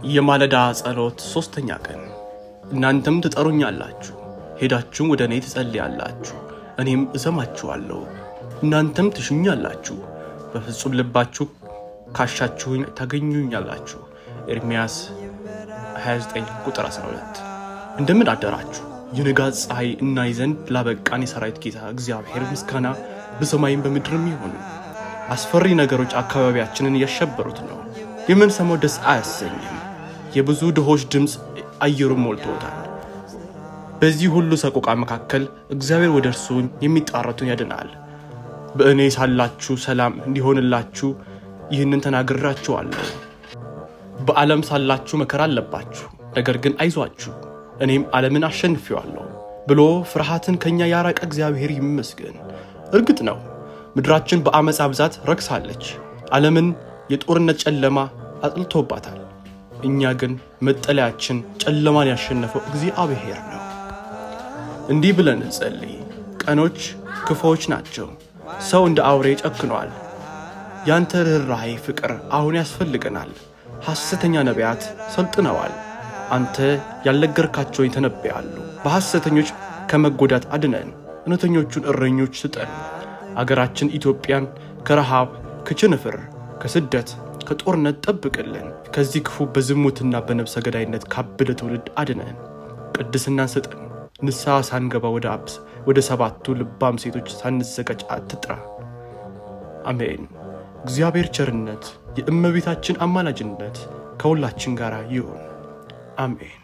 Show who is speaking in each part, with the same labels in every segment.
Speaker 1: የማለዳ ጸሎት ሦስተኛ ቀን። እናንተም ትጠሩኛላችሁ፣ ሄዳችሁም ወደ እኔ ትጸልያላችሁ፣ እኔም እሰማችኋለሁ። እናንተም ትሹኛላችሁ፣ በፍጹም ልባችሁ ካሻችሁኝ ታገኙኛላችሁ። ኤርምያስ 29 ቁጥር 12። እንደምን አደራችሁ። የንጋት ፀሐይ እናይ ዘንድ ላበቃን የሰራዊት ጌታ እግዚአብሔር ምስጋና በሰማይም በምድርም ይሁን። አስፈሪ ነገሮች አካባቢያችንን እያሸበሩት ነው። የምንሰማው ደስ አያሰኝም። የብዙ ድሆች ድምፅ አየሩን ሞልቶታል። በዚህ ሁሉ ሰቆቃ መካከል እግዚአብሔር ወደ እርሱ የሚጣረቱን ያድናል። በእኔ ሳላችሁ ሰላም እንዲሆንላችሁ ይህንን ተናግራችኋለሁ። በዓለም ሳላችሁ መከራ አለባችሁ፣ ነገር ግን አይዟችሁ እኔም ዓለምን አሸንፌዋለሁ ብሎ ፍርሃትን ከእኛ ያራቀ እግዚአብሔር ይመስገን። እርግጥ ነው ምድራችን በአመፃ ብዛት ረክሳለች። ዓለምን የጦርነት ጨለማ አጥልቶባታል። እኛ ግን መጠለያችን ጨለማን ያሸነፈው እግዚአብሔር ነው። እንዲህ ብለን እንጸልይ። ቀኖች ክፉዎች ናቸው። ሰው እንደ አውሬ ጨክኗል። ያንተ ርኅራኄ ፍቅር አሁን ያስፈልገናል። ሐሰተኛ ነቢያት ሰልጥነዋል። አንተ ያልነገርካቸው ይተነበያሉ። በሐሰተኞች ከመጎዳት አድነን፣ እውነተኞቹን እረኞች ስጠን። አገራችን ኢትዮጵያን ከረሃብ፣ ከችንፍር፣ ከስደት፣ ከጦርነት ጠብቅልን። ከዚህ ክፉ በዝሙትና በነፍሰ ገዳይነት ካበደ ትውልድ አድነን። ቅድስናን ስጠን። ንስሐ ሳንገባ ወደ አብስ ወደ ሰባቱ ልባም ሴቶች ሳንዘጋጅ አትጥራ። አሜን። እግዚአብሔር ቸርነት፣ የእመቤታችን አማላጅነት ከሁላችን ጋር ይሁን። አሜን።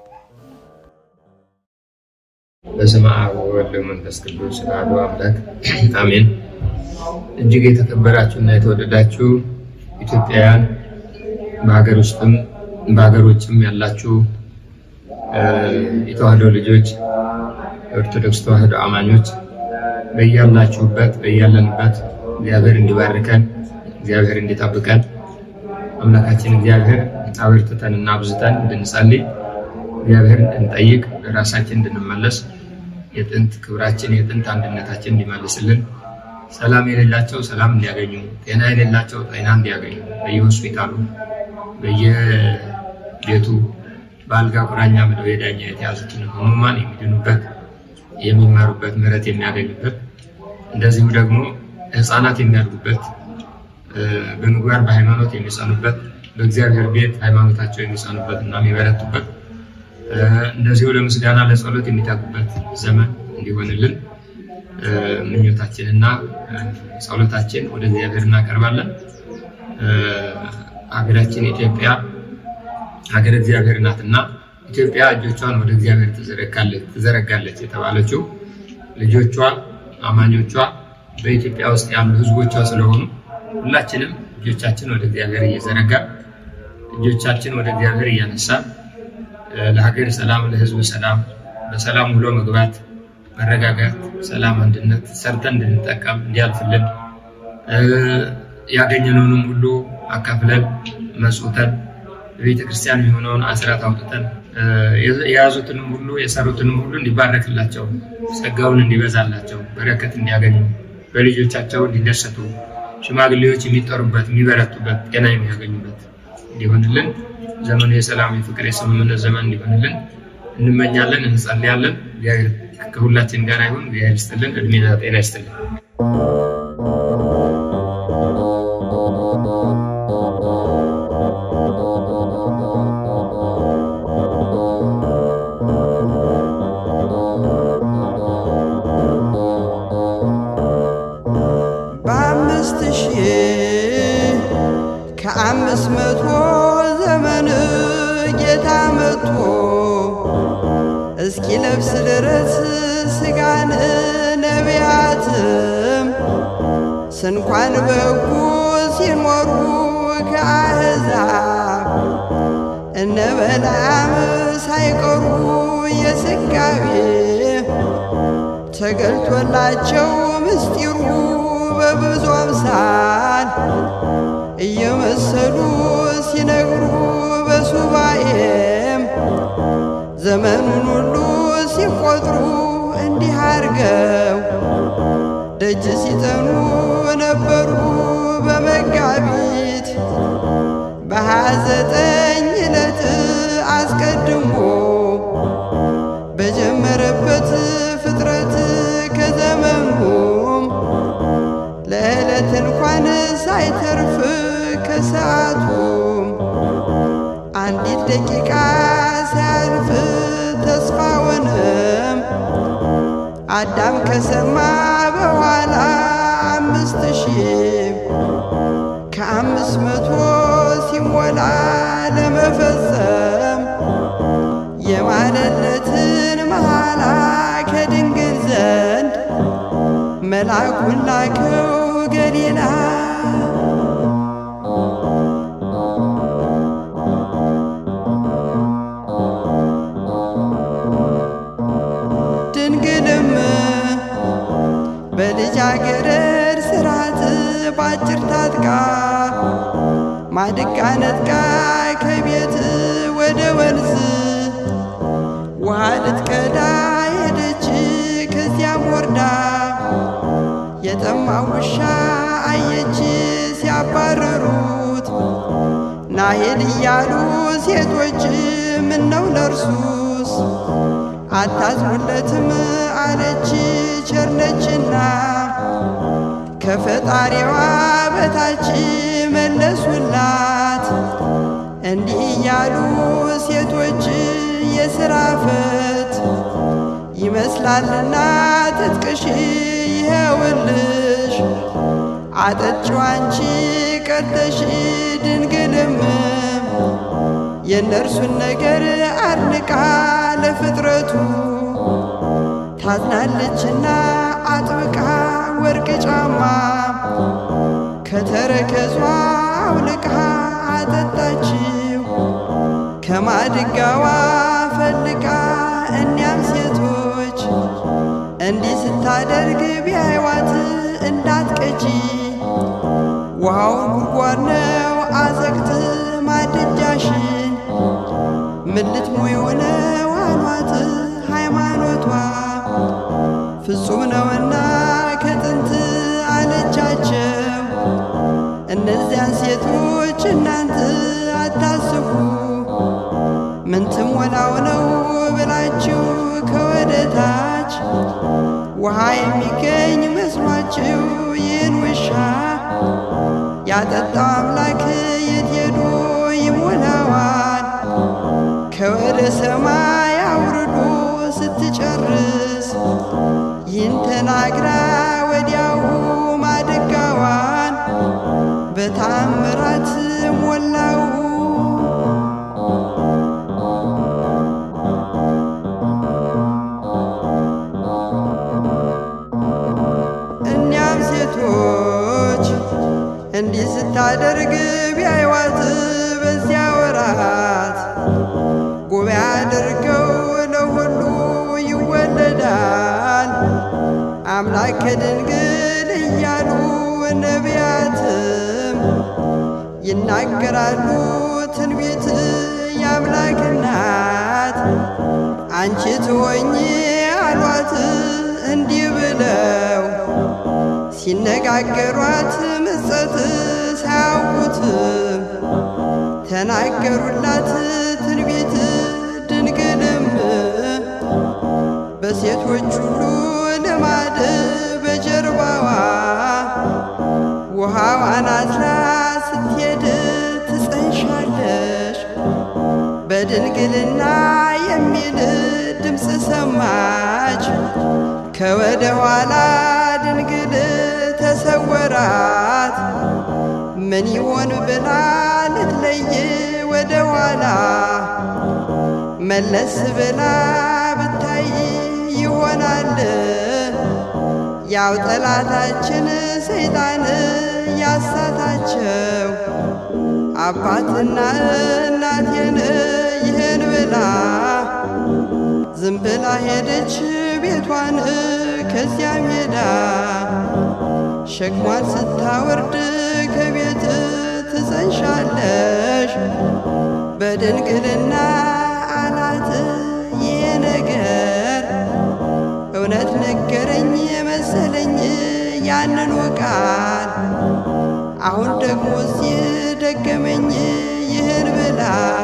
Speaker 2: በስመ አብ ወወልድ ወመንፈስ ቅዱስ አሐዱ አምላክ አሜን። እጅግ የተከበራችሁ እና የተወደዳችሁ ኢትዮጵያውያን በሀገር ውስጥም በሀገር ውጭም ያላችሁ የተዋህዶ ልጆች ኦርቶዶክስ ተዋህዶ አማኞች በያላችሁበት በያለንበት እግዚአብሔር እንዲባርከን እግዚአብሔር እንዲጠብቀን አምላካችን እግዚአብሔር አበርትተን እና አብዝተን እንድንጸልይ እግዚአብሔር እንድንጠይቅ ራሳችን እንድንመለስ የጥንት ክብራችን የጥንት አንድነታችን እንዲመልስልን ሰላም የሌላቸው ሰላም እንዲያገኙ፣ ጤና የሌላቸው ጤና እንዲያገኙ በየሆስፒታሉ በየቤቱ በአልጋ ቁራኛ ምድብ የዳኛ የተያዙትን ህሙማን የሚድኑበት የሚማሩበት ምሕረት የሚያገኙበት እንደዚሁ ደግሞ ህፃናት የሚያድጉበት በምግባር በሃይማኖት የሚጸኑበት በእግዚአብሔር ቤት ሃይማኖታቸው የሚጸኑበት እና የሚበረቱበት እንደዚሁ ለምስጋና ለጸሎት የሚጠጉበት ዘመን እንዲሆንልን ምኞታችንና ጸሎታችን ወደ እግዚአብሔር እናቀርባለን። ሀገራችን ኢትዮጵያ ሀገር እግዚአብሔር ናትና ኢትዮጵያ እጆቿን ወደ እግዚአብሔር ትዘረጋለች የተባለችው ልጆቿ አማኞቿ በኢትዮጵያ ውስጥ ያሉ ህዝቦቿ ስለሆኑ ሁላችንም እጆቻችን ወደ እግዚአብሔር እየዘረጋ እጆቻችን ወደ እግዚአብሔር እያነሳ ለሀገር ሰላም፣ ለህዝብ ሰላም፣ በሰላም ውሎ መግባት፣ መረጋጋት፣ ሰላም፣ አንድነት ሰርተን እንድንጠቀም እንዲያልፍልን ያገኘነውንም ሁሉ አካፍለን መጽውተን ቤተ ክርስቲያን የሆነውን አስራት አውጥተን የያዙትንም ሁሉ የሰሩትንም ሁሉ እንዲባረክላቸው ጸጋውን እንዲበዛላቸው በረከት እንዲያገኙ በልጆቻቸው እንዲደሰቱ ሽማግሌዎች የሚጠሩበት የሚበረቱበት ጤና የሚያገኙበት እንዲሆንልን ዘመኑ የሰላም የፍቅር የስምምነት ዘመን እንዲሆንልን እንመኛለን፣ እንጸልያለን። እግዚአብሔር ከሁላችን ጋር ይሁን። እግዚአብሔር ይስጥልን፣ እድሜና ጤና ይስጥልን።
Speaker 3: በአምስት ሺህ ከአምስት መቶ ዘመን ጌታ መጥቶ እስኪ ለብስ ድረስ ስጋን ነቢያትም ስንኳን በጉ ሲኖሩ ከአሕዛብ እነ በለዓም ሳይቀሩ የስጋዌ ተገልጦላቸው ምስጢሩ በብዙ አምሳል እየመሰሉ ሲነግሩ በሱባኤም ዘመኑን ሁሉ ሲቆጥሩ እንዲህ አርገው ደጅ ሲጠኑ ነበሩ በመጋቢት በሃያ ዘጠኝ ዕለት አስቀድሞ በጀመረበት ፍጥረት ከዘመኑም ለዕለት እንኳን ሳይተርፍ ከሰዓቱም አንዲት ደቂቃ ሳያልፍ ተስፋውንም አዳም ከሰማ በኋላ አምስት ሺህ ከአምስት መቶ ሲሞላ ለመፈጸም የማለለትን መሐላ ከድንግል ዘንድ መልአኩን ላከው ገሊላ ድንግልም በልጃገረድ ስርዓት ባጭር ታጥቃ ማድጋ ነጥቃ ከቤት ወደ ወንዝ ውሃ ልትቀዳ ሄደች። ከዚያም ወርዳ የጠማ ውሻ አየች ሲያባረሩት ናሄድ እያሉ ሴቶች ምነው ለርሱስ አታዝኑለትም አለች ቸርነችና ከፈጣሪዋ በታች መለሱላት እንዲህ እያሉ ሴቶች የሥራ ፈት ይመስላልና ትጥቅሽ ይኸውልሽ አጠጪው አንቺ ቀርተሽ ድንግልም የእነርሱን ነገር አድንቃ ለፍጥረቱ ታዝናለችና አጥብቃ ወርቅ ጫማ ከተረከዟ አውልቃ አጠጣችው ከማድጋዋ ፈልቃ እኒያም ሴቶች እንዲህ ስታደርግ ቢያይዋት እንዳትቀጂ ውሃው ጉድጓድ ነው አዘግት ማድጃሽን ምን ልትሞይው ነው አሏት ሃይማኖቷ ፍጹም ነውና ከጥንት አለቻቸው እነዚያን ሴቶች እናንተ አታስቡ ምን ትሞላው ነው ብላችሁ ከወደታች ውሃ የሚገኝ መስሏችሁ ይህን ውሻ ያጠጣው አምላክ የት ሄዶ ይሞላዋል? ከወደ ሰማይ አውርዶ ስትጨርስ ይህን ተናግራ ወዲያው ማድጋዋን በታምራት ሞላው። እኒያም ሴቶች እንዲህ ስታደርግ ቢያይዋት በዚያ ወራት ጉባኤ አድርገው ለሁሉ ይወለዳል አምላክ ከድንግል እያሉ ነቢያትም ይናገራሉ ትንቢት የአምላክ እናት አንቺ ትሆኚ አሏት እንዲህ ብለው ሲነጋገሯት ምጸት ሳያውቁትም ተናገሩላት ትንቢት ድንግልም በሴቶች ሁሉ ልማድ በጀርባዋ ውሃዋን አዝላ ስትሄድ ትጸንሻለሽ በድንግልና የሚል ድምፅ ሰማች። ከወደ ኋላ ድንግል ተሰወራት። ምን ይሆን ብላ ልትለይ ወደ ኋላ መለስ ብላ ብታይ ይሆናል ያው ጠላታችን ሰይጣን ያሳታቸው አባትና እናቴን ይህን ብላ ዝም ብላ ሄደች ቤቷን ከዚያም ሄዳ ሸክሟን ስታወርድ ከቤት ትጸንሻለሽ በድንግልና አላት። ይህ ነገር እውነት ነገረኝ መሰለኝ ያንኑ ቃል አሁን ደግሞ እዚህ ደገመኝ ይህን ብላ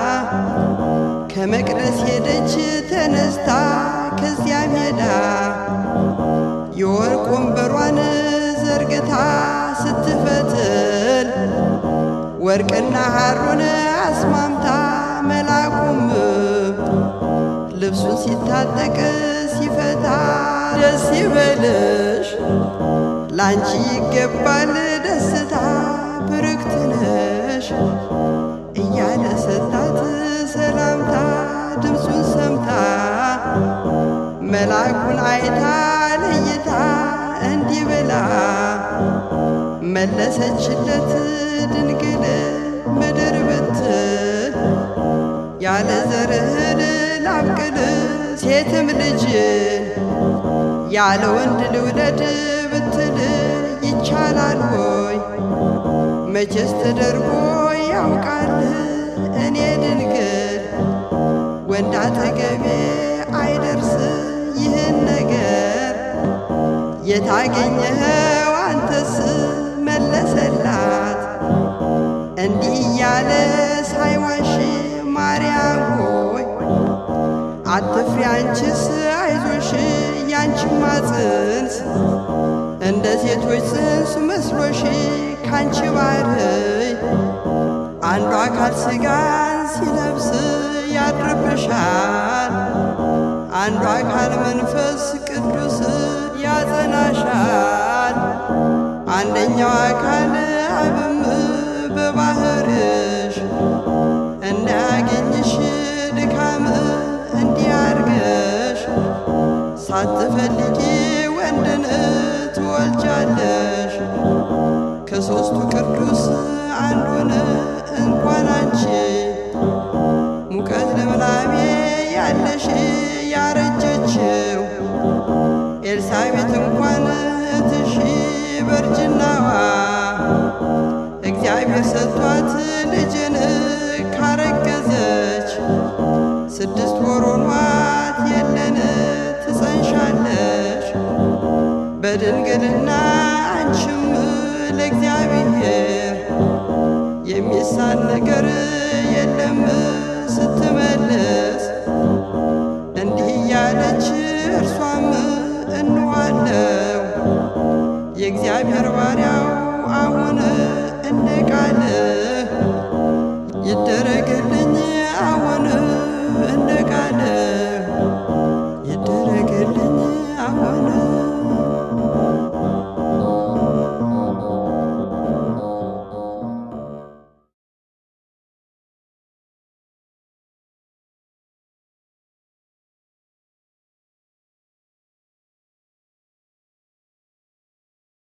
Speaker 3: ከመቅደስ ሄደች ተነስታ ከዚያም ሄዳ የወርቅ ወንበሯን ዘርግታ ስትፈትል ወርቅና ሐሩን አስማምታ መላኩም ልብሱን ሲታጠቅ ሲፈታ ደስ ይበልሽ ላንቺ ይገባል ደስታ ብርክት ነሽ እያለ ሰጣት ሰላምታ ድምፁን ሰምታ መልአኩን አይታ ለይታ እንዲህ ብላ መለሰችለት ድንግል ምድር ብትል ያለ ዘርህን ላብቅል ሴትም ልጅን ያለ ወንድ ልውለድ ብትል ይቻላል ሆይ መቼስ ተደርጎ ያውቃል እኔ ድንግል ወንድ አጠገቤ አይደርስ ይህን ነገር የታገኘኸው አንተስ መለሰላት እንዲህ እያለ ሳይዋሽ ማርያም ሆይ አትፍሪ አንቺስ አይዞሽ ያንቺማ ጽንስ እንደ ሴቶች ጽንስ መስሎሽ ካንቺ ባርይ አንዱ አካል ሥጋን ሲለብስ ያድርብሻል፣ አንዱ አካል መንፈስ ቅዱስ ያጸናሻል። አንደኛው አካል አብም በባህርሽ እንዳያገኝሽ ድካም እንዲያርገሽ ሳትፈልጊ ወንድን ትወልጃለሽ። ከሦስቱ ቅዱስ አንዱን እንኳን አንቺ ሙቀት ልምላሜ ያለሽ ያረጀችው ኤልሳቤት እንኳን እትሺ በእርጅናዋ እግዚአብሔር ሰጥቷት ልጅን ካረገዘች ስድስት ወር ሆኗት የለን ትጸንሻለሽ በድንግልና አንቺም ለእግዚአብሔር የሚሳን ነገር የለም ስትመልስ እንዲህ እያለች እርሷም እንዋለው የእግዚአብሔር ባሪያው አሁን እንደ ቃልህ ይደረግልኝ አሁን እንደ ቃልህ ይደረግልኝ አሁን